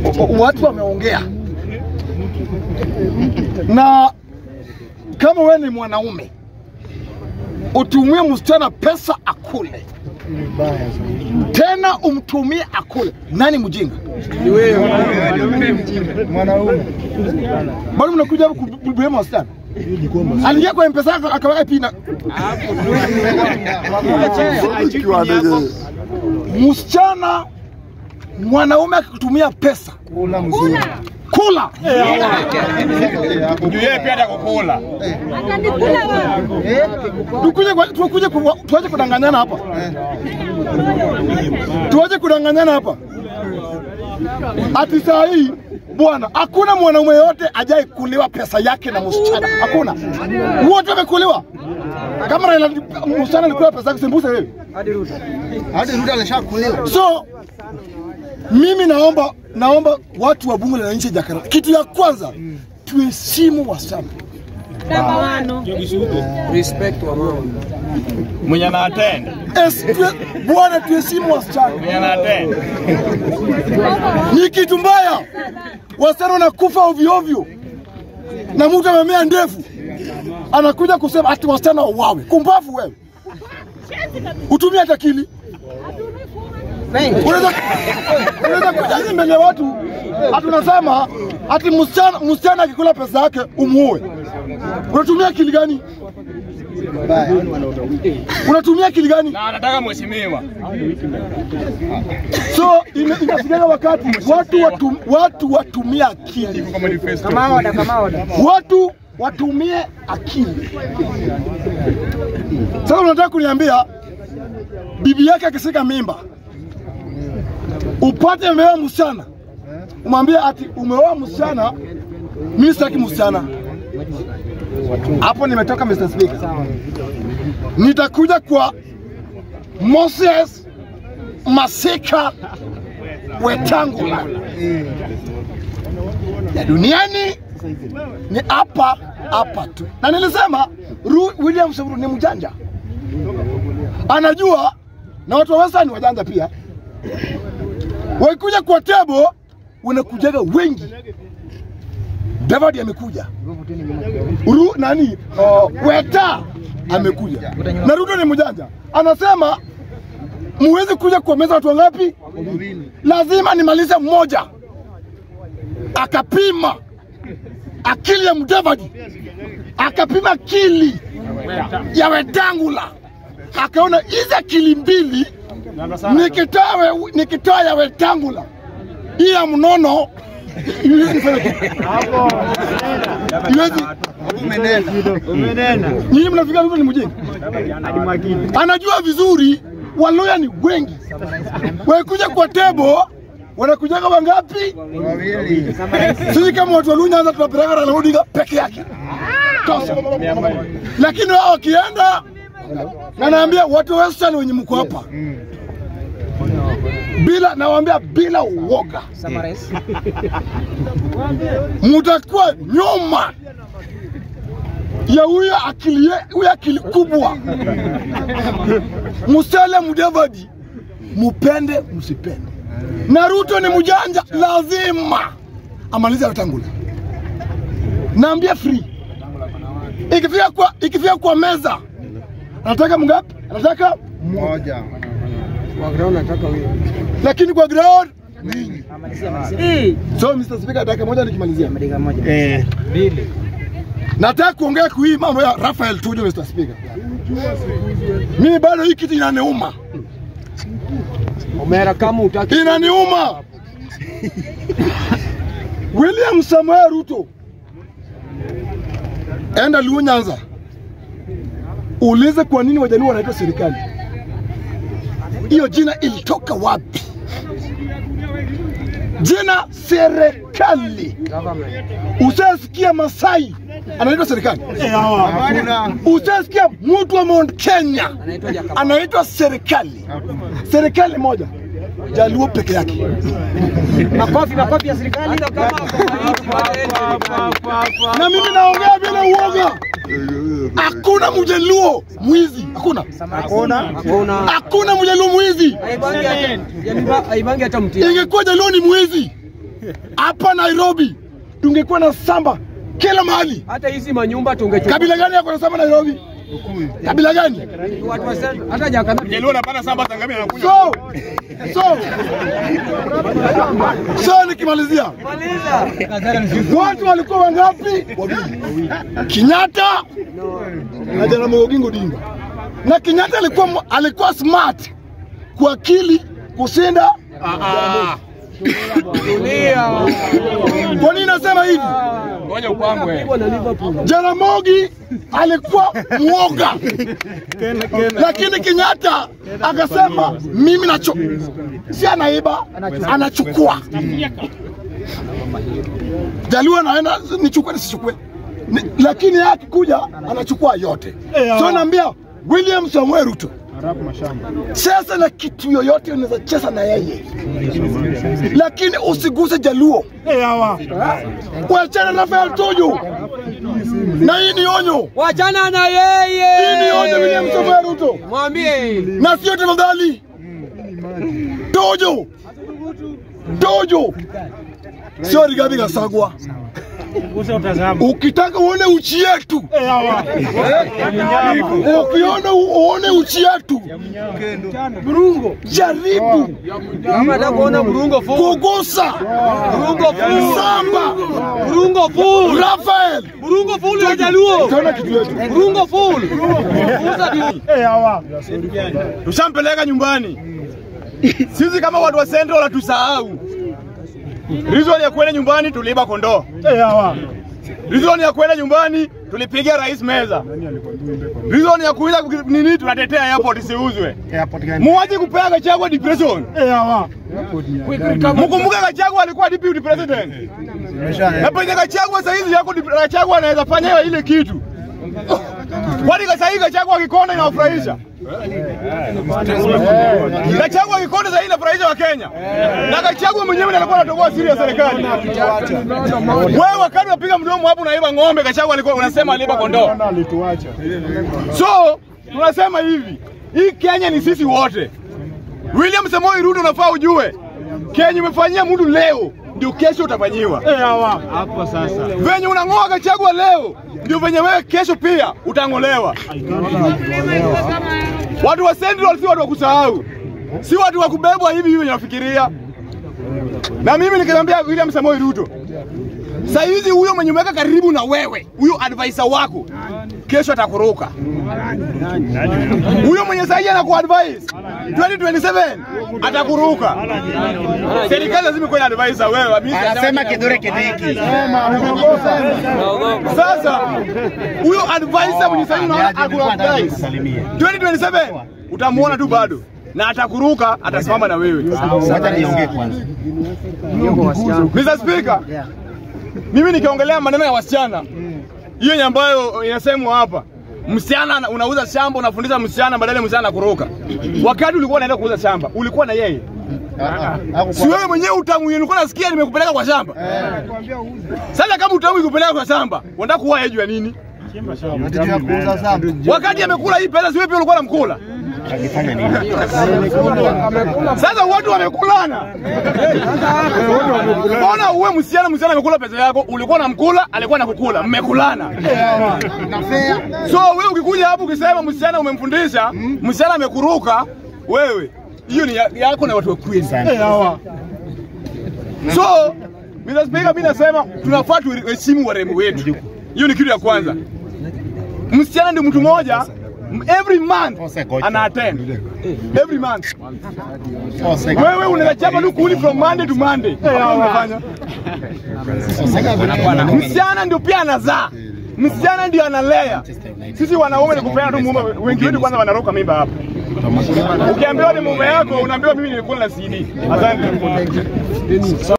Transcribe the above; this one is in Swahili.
watu wameongea, na kama wewe ni mwanaume utumie msichana pesa akule, tena umtumie akule, nani mjinga? Mwanaume. Bado mnakuja hapa kubeba wasichana. Aliingia kwa mpesa yako akaweka pina. Msichana mwanaume akikutumia pesa Kula mzuri. kula, Juu yeye pia atakukula. Atanikula wewe. tukuje kwa- tukuje kwa- tuache kudanganyana hapa, tuache kudanganyana hapa. Ati saa hii bwana, hakuna mwanaume yote ajai kuliwa pesa yake na msichana, hakuna, wote wamekuliwa. Kama Raila msichana alikula pesa yake, sembuse wewe. Hadi Ruto alishakuliwa. So mimi naomba naomba watu wa bunge la nchi ya Jakarta, kitu ya kwanza tuheshimu wasichana. Namba wano. Mwenye anatenda. Es- tue- Bwana, tuheshimu wasichana, Mwenye anatenda. ni kitu mbaya. Wasichana wanakufa ovyo ovyo, na mtu amemea ndefu anakuja kusema ati wasichana wauawe. Kumbavu wewe, utumie hata akili. Unaweza unaweza kuja hivi mbele ya watu ati unasema ati msichana msichana akikula pesa yake umuue. Unatumia akili gani? Unatumia akili gani? Na anataka mheshimiwa. So ime- inafikia wakati watu watu, watu watumie akili, Kwa manifesto. watu watumie akili. Sasa unataka kuniambia bibi yake akishika mimba upate umeoa msichana, umwambie ati umeoa msichana, mimi sitaki msichana. Hapo nimetoka Mr. Speaker. Nitakuja kwa Moses Masika Wetangula ya duniani ni hapa hapa tu, na nilisema Ru, William Samoei ni mjanja, anajua na watu wa Western ni wajanja pia. Wakikuja kwa tebo wanakujaga wengi. David amekuja, Ru, nani uh, Weta amekuja, na Ruto ni mjanja, anasema muwezi kuja kwa meza watu wangapi? Lazima nimalize mmoja. Akapima akili ya Mudavadi, akapima akili ya Wetangula, akaona hizi akili mbili nikitoa we- nikitoa ya Wetangula hii ya mnono iwezi nifanye kitu. Iwezi. Nyinyi mnafikia Ruto ni mjinga, anajua vizuri Waluya ni wengi, wakikuja kwa tebo wanakujaga wangapi? Wawili. Sisi kama watu wa Luo Nyanza tunapeleka Raila Odinga peke yake tosha, lakini wao wakienda, na naambia watu wa Western wenye mko hapa bila, nawaambia bila uoga, mutakuwa nyuma ya huyo akili, ye- huyo akili kubwa. Musale Mudavadi, mupende msipende, na Ruto ni mjanja, lazima amalize Wetangula. Naambia free, ikifika kwa, ikifika kwa meza anataka mngapi? Anataka Moja. lakini kwa ground so Mr. Speaker, dakika moja nikimalizia, nataka kuongea kwa hii mambo ya Rafael Tuju, Mr. Speaker. Mimi bado hii kitu inaniuma, Omera kama utaki inaniuma. William Samoei Ruto, enda Luo Nyanza, ulize kwa nini wajaluo wanaitwa serikali. Hiyo jina ilitoka wapi? Jina serikali. Usasikia Masai anaitwa serikali? Hakuna. Usasikia mtu wa Mount Kenya anaitwa serikali? Serikali moja, Jaluo peke yake. makofi makofi ya serikali na mimi naongea bila uoga. Hakuna mjaluo mwizi, hakuna, Hakuna. hakuna mjaluo mwizi. Haibangi hata- Jamiba- haibangi hata mtia Ingekuwa jaluo ni mwizi, hapa Nairobi tungekuwa na samba kila mahali. Hata hizi manyumba tungechukua. Kabila gani yako na samba Nairobi? Kabila gani? Watu wa Central, hata Jakarta. Mjaluo anapata samba za ngamia anakunywa. So, so, so nikimalizia, Maliza. watu walikuwa wangapi? Wawili, Kenyatta na Jaramogi Oginga Odinga. Na Kenyatta alikuwa alikuwa smart kwa akili kushinda. Tulia. Kwa nini nasema hivi? Ngoja upangwe. Pigwa na Liverpool. Jaramogi alikuwa mwoga, lakini Kenyatta akasema mimi nacho, si anaiba, anachukua. Jaluo anaenda nichukue nisichukue, Ni- lakini yeye akikuja anachukua yote. So naambia William Samuel Ruto, cheza na kitu yoyote unaweza cheza na yeye, lakini usiguse Jaluo. Wachana na Rafael Tuju, na hii ni onyo. Wachana na yeye. Hii ni onyo William Samoei Ruto, Mwambie. na sio tafadhali. Tojo, Tojo, sio Rigathi Gachagua. Ukitaka uone uchi yetu, ukiona uone uchi yetu, jaribu Kama nataka kuona mrungo full. kugusa Mrungo full. Samba Mrungo full. Rafael, Mrungo full ya Jaluo. utaona kitu yetu. Mrungo full. Fuza tu. Tushampeleka nyumbani. Sisi kama watu wa Central hatusahau. Reason ya kwenda nyumbani tuliiba kondoo. Reason ya kwenda nyumbani tulipiga rais meza. Reason ya kuuza nini tunatetea airport isiuzwe. Muwache kupea Gachagua depression. Mkumbuke Gachagua alikuwa deputy president. Na penye Gachagua saa hizi yako Gachagua anaweza fanya hiyo ile kitu. Kwani sasa hivi Gachagua akikonda inawafurahisha? Gachagua akikonda sasa hivi inafurahisha wa Kenya. Na Gachagua mwenyewe ndiye alikuwa anatoboa siri ya serikali. Wewe wakati unapiga mdomo hapo unaiba ng'ombe, Gachagua alikuwa unasema aliiba kondoo. So tunasema hivi, hii Kenya ni sisi wote. William Samoei Ruto unafaa ujue, Kenya umefanyia mtu leo ndio kesho utafanyiwa. Hapo sasa. Venye unang'oa Gachagua leo ndio venye wewe kesho pia utang'olewa. Watu wa Central si watu wa kusahau, si watu wa kubebwa hivi hivi wenye nafikiria. Na mimi nikimwambia William Samoei Ruto, saa hizi huyo mwenye umeweka karibu na wewe, huyo advisor wako kesho atakuruka. Huyo mwenye sahihi anakuadvise 2027 atakuruka. Serikali lazima ikuwe na advisor wewe. mimi Anasema kidure kidiki. Sasa huyo advisor mwenye sahihi unaona akuadvise 2027 utamuona tu bado na atakuruka, atasimama na wewe. Wacha niongee kwanza. Mr. Speaker, mimi nikiongelea maneno ya wasichana hiyo ni ambayo inasemwa hapa, msichana ana- unauza shamba, unafundisha msichana badala ya msichana kuruka. Wakati ulikuwa unaenda kuuza shamba, ulikuwa na yeye, si wewe mwenyewe utamu ulikuwa nasikia nimekupeleka kwa shamba. Sasa kama utamu ikupeleka kwa shamba, unataka kuwa yeye juu ya nini? Nataka kuuza sana. Wakati amekula hii pesa, si wewe pia ulikuwa unamkula. Akifanya nini? Sasa watu wamekulana. Mbona uwe msichana, msichana amekula pesa yako, ulikuwa unamkula, alikuwa anakukula, mmekulana. Na fair. So wewe ukikuja hapo ukisema msichana umemfundisha, msichana amekuruka, wewe hiyo ni ya- yako na watu wa kweli. So Mr. Speaker, mimi nasema tunafaa tuheshimu warembo wetu. Hiyo ni kitu ya kwanza. Msichana ndio mtu mmoja m- every month ana attend every month. Wewe unaweza chapa tu kuli from Monday to Monday. Hakuna unafanya. Msichana ndio pia anazaa. Msichana ndio analea. Sisi wanaume ni kupeana tu mume, wengi wetu kwanza wanaruka mimba hapa. Ukiambiwa ni mume yako, unaambiwa mimi nilikuwa na CD. Asante.